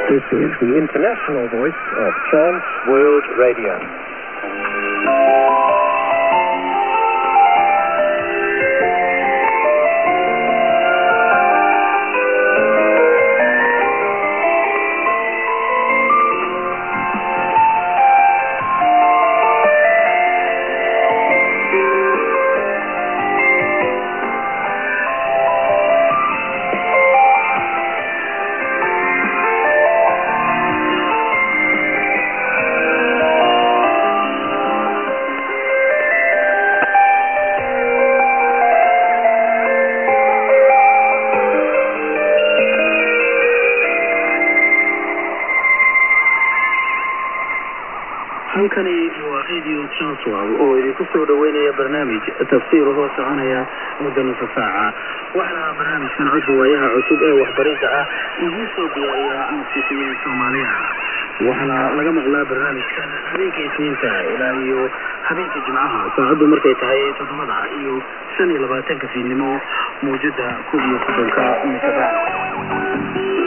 This is the international voice of Trans World Radio. halkani waa radio transwal oo idinku soo dhaweynaya barnaamij tafsiir hoo soconaya muddo nusa saaca waxaana barnaamijkan codka waayaha cusub ee waxbarinta ah idiin soo diyaariya musiiqiyiin soomaaliya waxaana laga maqlaa barnaamijkan habeenka isniinta ilaa iyo habeenka jimcaha saacaddu markay tahay toddobada iyo shan iyo labaatanka fiidnimo mawjada koob iyo soddonka mitrbaan